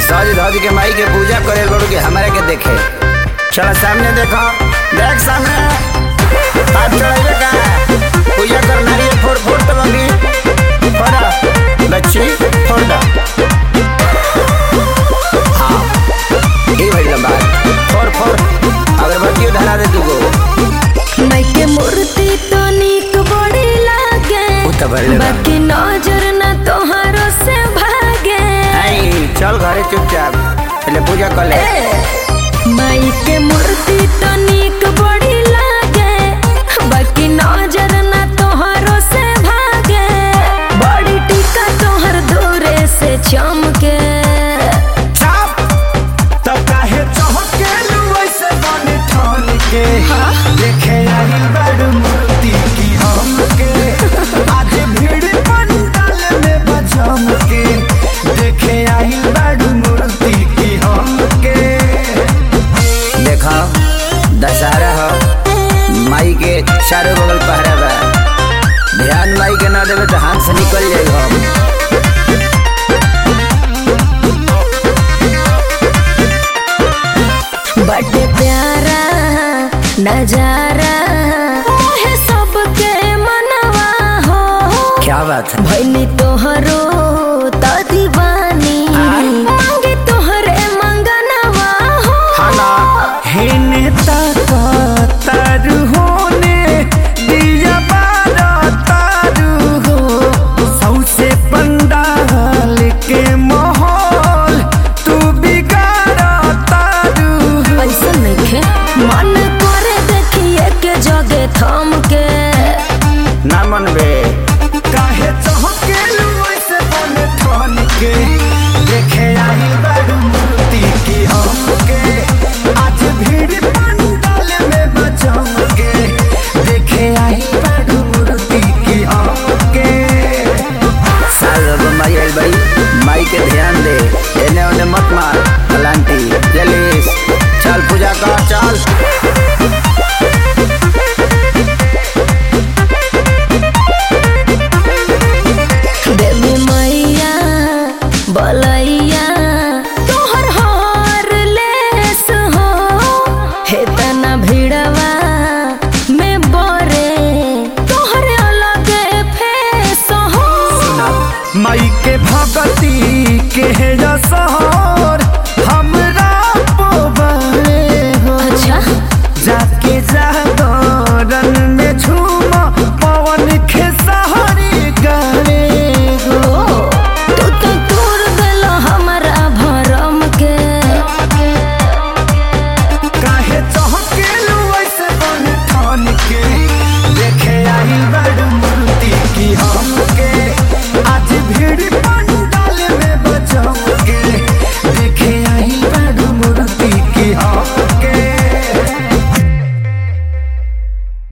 सज धज के माई के पूजा करे बड़ू के हमारे के देखे चल सामने देखो देख सामने हाथ चढ़ाइए का पूजा कर नारियल फोड़ फोड़ तो बंगी फोड़ा बच्ची फोड़ दो हाँ ये भाई लंबा फोड़ फोड़ अगरबत्ती धरा दे तू को माई के मूर्ति तो निक बड़ी लागे उ तो बड़ी लगा। बाकी नजर ना तोहारो से भागे नहीं चल घरे चुपचाप पहले पूजा कर ले माई के मूर्ति तो निक बड़ी लागे बाकी नजर ना तोहारो से भागे बड़ी टीका तोहर दूरे से चमके चाप तब काहे चहके वैसे बने ठान के देखे आई बड़ मूर्ति की हमके आज भीड़ पंडाल में बजम के देखे आई बड़ मूर्ति की हमके देखो दशहरा हो माई के चारों बगल पहरा बा ध्यान माई के ना देवे तो हाथ से निकल जाई हम बड़े प्यारा नजारा मोहे सबके मनवा हो क्या बात है भैनी तोहरो त दीवानी मांगे तोहरे मंगनवा हो खाना हेने ताका तारू होने दिया बारा तारू हो सौसे पंडाल के माहौल तू बिगाड़ा तारू हो ऐसा नइखे मन करे देखिए के जगे थम के ना मन बे काहे चहके ऐसे बने ठान के देखे आई बड़ मूर्ति की हमके आज भीड़ पंडाल में बचम के देखे आई बड़ मूर्ति की हमके साल अब माई आई भाई माई के ध्यान दे एने ओने मत मार पलांटी जलीस चल पूजा कर चल देवी मैया बलैया तोहर हर लेस हो हे तना भिड़वा में बरे तोहर अलग फेस हो माई के भगती के रसा